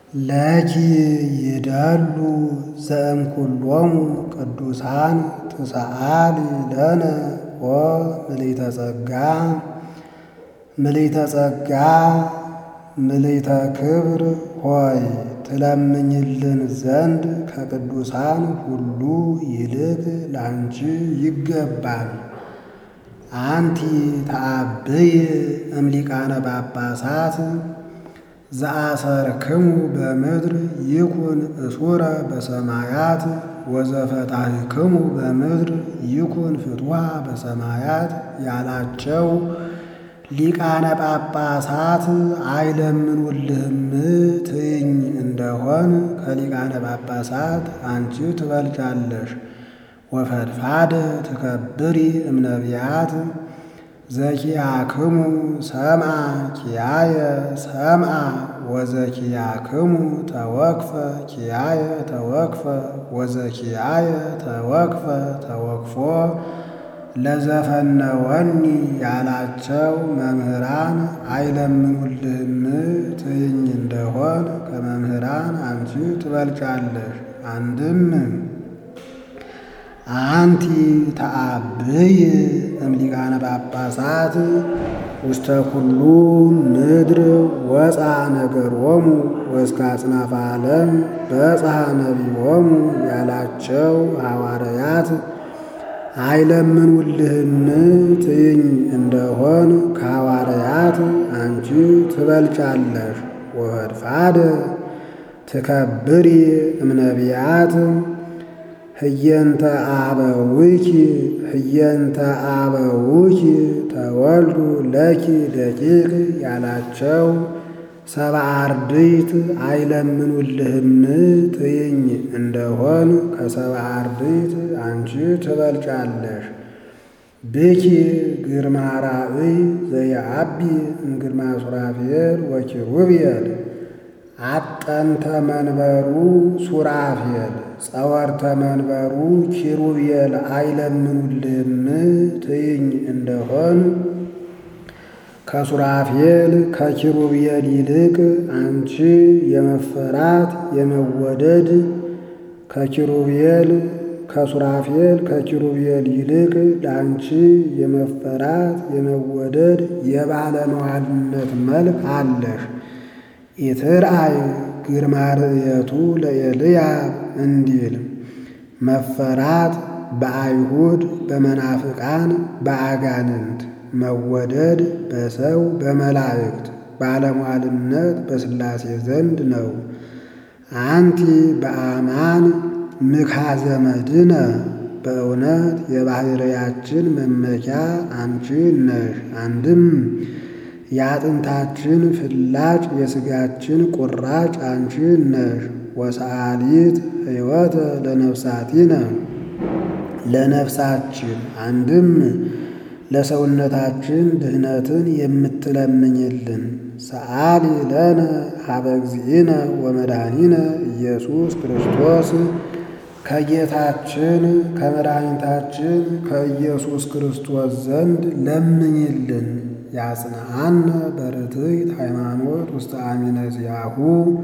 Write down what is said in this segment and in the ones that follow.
ለኪ ይደሉ ዘእምኩሎሙ ቅዱሳን ትሰአሊ ለነ ኦ ምልዕተ ጸጋ ምልዕተ ጸጋ ምልዕተ ክብር ሆይ ትለምኝልን ዘንድ ከቅዱሳን ሁሉ ይልቅ ላንቺ ይገባል። አንቲ ተአብይ እምሊቃነ ጳጳሳት ዘአሰርክሙ በምድር ይኩን እሱረ በሰማያት ወዘፈታሕክሙ በምድር ይኩን ፍትሐ በሰማያት ያላቸው ሊቃነ ጳጳሳት አይለምኑልህም ትይኝ እንደሆን ከሊቃነ ጳጳሳት አንቺ ትበልጫለሽ። ወፈድፋደ ትከብሪ እምነቢያት ዘኪያክሙ ሰምዐ ኪያየ ሰምዐ ወዘኪያክሙ ተወክፈ ኪያየ ተወክፈ ወዘኪያየ ተወክፈ ተወክፎ ለዘፈነወኒ ያላቸው መምህራን አይለምኑልህም ትይኝ እንደሆን ከመምህራን አንቺ ትበልጫለሽ። አንድም አንቲ ተአብይ እምሊቃነ ጳጳሳት ውስተ ኩሉ ምድር ወፃ ነገሮሙ ወእስከ አጽናፈ ዓለም በጽሐ ነቢዮሙ ያላቸው ሐዋርያት አይለምኑልህም ትይኝ እንደሆን ከሐዋርያት አንቺ ትበልጫለሽ። ወፈድፋደ ትከብሪ እምነቢያት ህየንተ አበዊኪ ህየንተ አበዊኪ ተወልዱ ለኪ ደቂቅ ያላቸው ሰብአ አርድእት አይለምኑልህም ትይኝ እንደሆን ከሰብአ አርድእት አንቺ ትበልጫለሽ። ብኪ ግርማ ራእይ ዘየአቢ እምግርማ ሱራፌል ወኪሩቤል አጠንተ መንበሩ ሱራፌል ጸወርተ መንበሩ ኪሩቤል አይለምኑልህም ትይኝ እንደሆን ከሱራፌል ከኪሩቤል ይልቅ አንቺ የመፈራት የመወደድ ከኪሩቤል ከሱራፌል ከኪሩቤል ይልቅ ለአንቺ የመፈራት የመወደድ የባለመዋልነት መልክ አለሽ። ኢትርአይ ግርማ ርእየቱ ለኤልያብ እንዲል መፈራት በአይሁድ በመናፍቃን በአጋንንት መወደድ በሰው በመላእክት ባለሟልነት በሥላሴ ዘንድ ነው። አንቲ በአማን ምክሐ ዘመድነ በእውነት የባሕርያችን መመኪያ አንቺ ነሽ። አንድም የአጥንታችን ፍላጭ የሥጋችን ቁራጭ አንቺ ነሽ። ወሰአሊት ሕይወተ ለነፍሳቲነ ለነፍሳችን አንድም ለሰውነታችን ድህነትን የምትለምኝልን ሰአሊ ለነ ሀበ እግዚእነ ወመድኃኒነ ኢየሱስ ክርስቶስ ከጌታችን ከመድኃኒታችን ከኢየሱስ ክርስቶስ ዘንድ ለምኝልን። ያጽንዓነ በርትዕት ሃይማኖት ውስተ አሚነ ዚአሁ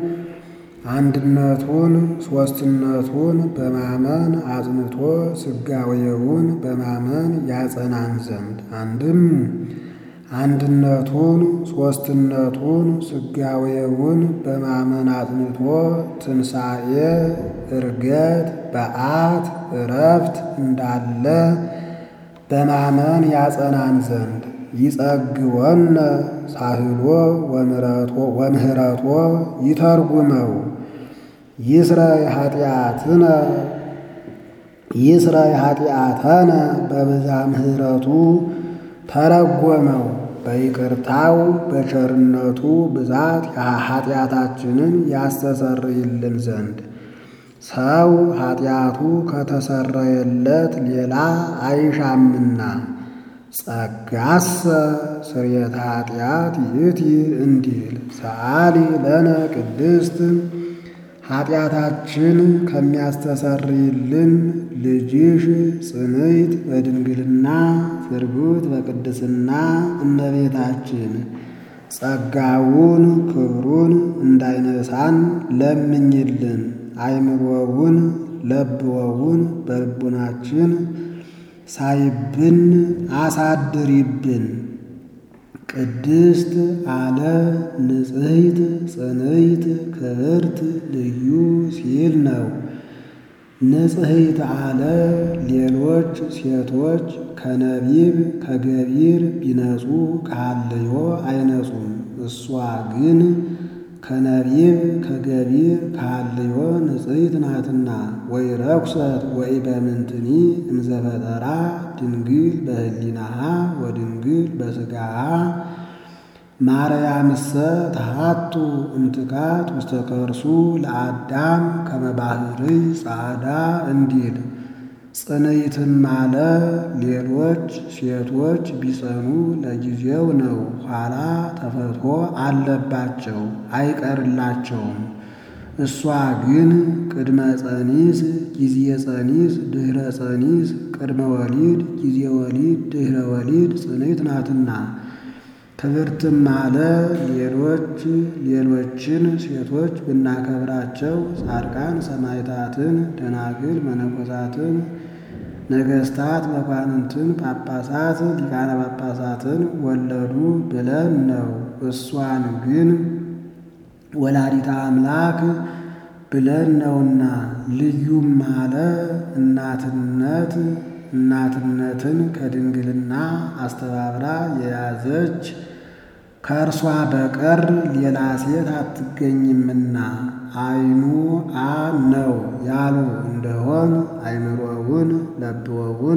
አንድነቱን ሦስትነቱን በማመን አጽንቶ ሥጋዌውን በማመን ያጸናን ዘንድ አንድም አንድነቱን ሦስትነቱን ሥጋዌውን በማመን አጽንቶ ትንሣኤ፣ ዕርገት፣ በዓት፣ ዕረፍት እንዳለ በማመን ያጸናን ዘንድ ይጸግወነ ሳህሎ ወምህረቶ ይተርጉመው ይስረይ ኃጢአትነ ይስረይ ኃጢአተነ በብዛ ምህረቱ ተረጎመው በይቅርታው በቸርነቱ ብዛት ኃጢአታችንን ያስተሰርይልን ዘንድ ሰው ኃጢአቱ ከተሰረየለት ሌላ አይሻምና ጸጋሰ ስርየተ ኃጢአት ይእቲ እንዲል ሰአሊ ለነ ቅድስት ኃጢአታችን ከሚያስተሰርይልን ልጅሽ ጽንዕት በድንግልና ፍርጉት በቅድስና እመቤታችን ጸጋውን ክብሩን እንዳይነሳን ለምኝልን። አይምሮውን ለብወውን በልቡናችን ሳይብን አሳድሪብን። ቅድስት አለ ንጽሕት ጽንዕት ክብርት ልዩ ሲል ነው። ንጽሕት አለ ሌሎች ሴቶች ከነቢብ ከገቢር ቢነጹ ከሃልዮ አይነጹም። እሷ ግን ከነቢብ ከገቢር ከሃልዮ ንጽሕት ናትና። ወይ ረኩሰት ወይ በምንትኒ እምዘፈጠራ ድንግል በህሊናሃ ወድንግል በሥጋሃ ማርያምሰ ተሃቱ እምትካት ውስተ ከርሱ ለአዳም ከመ ባሕርይ ጻዕዳ እንዲል ጽንዕትም አለ ሌሎች ሴቶች ቢጸኑ ለጊዜው ነው፣ ኋላ ተፈትሖ አለባቸው አይቀርላቸውም። እሷ ግን ቅድመ ጸኒስ ጊዜ ጸኒስ ድኅረ ጸኒስ ቅድመ ወሊድ ጊዜ ወሊድ ድኅረ ወሊድ ጽንዕት ናትና። ክብርትም አለ ሌሎች ሌሎችን ሴቶች ብናከብራቸው ጻድቃን ሰማዕታትን፣ ደናግል መነኮሳትን፣ ነገሥታት መኳንንትን፣ ጳጳሳት ሊቃነ ጳጳሳትን ወለዱ ብለን ነው። እሷን ግን ወላዲተ አምላክ ብለን ነውና። ልዩም አለ እናትነት እናትነትን ከድንግልና አስተባብራ የያዘች ከእርሷ በቀር ሌላ ሴት አትገኝምና አይኑ አ ነው ያሉ እንደሆን አይምሮውን ለብወውን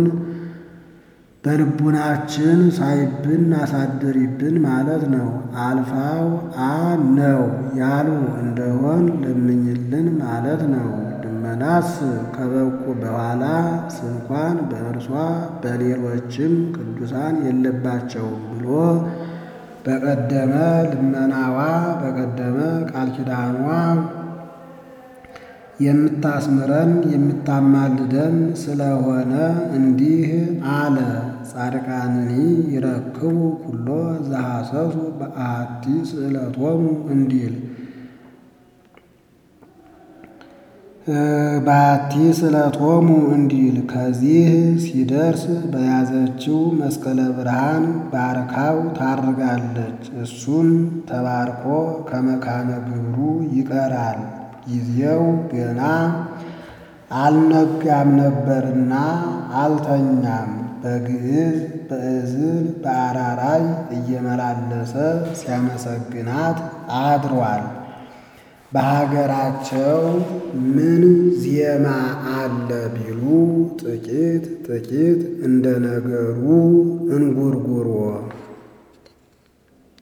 በልቡናችን ሳይብን አሳድሪብን ማለት ነው። አልፋው አ ነው ያሉ እንደሆን ለምኝልን ማለት ነው። ልመናስ ከበቁ በኋላ ስንኳን በእርሷ በሌሎችም ቅዱሳን የለባቸውም ብሎ በቀደመ ልመናዋ በቀደመ ቃል ኪዳኗ የምታስምረን የምታማልደን ስለሆነ እንዲህ አለ። ጻድቃንኒ ይረክቡ ኩሎ ዘሐሰሱ በአሐቲ ስእለቶሙ እንዲል በአሐቲ ስእለቶሙ እንዲል ከዚህ ሲደርስ በያዘችው መስቀለ ብርሃን ባርካው ታርጋለች። እሱም ተባርኮ ከመካነ ግብሩ ይቀራል። ጊዜው ገና አልነጋም ነበርና አልተኛም። በግዕዝ በእዝል በአራራይ እየመላለሰ ሲያመሰግናት አድሯል። በሀገራቸው ምን ዜማ አለ ቢሉ ጥቂት ጥቂት እንደ ነገሩ እንጉርጉሮ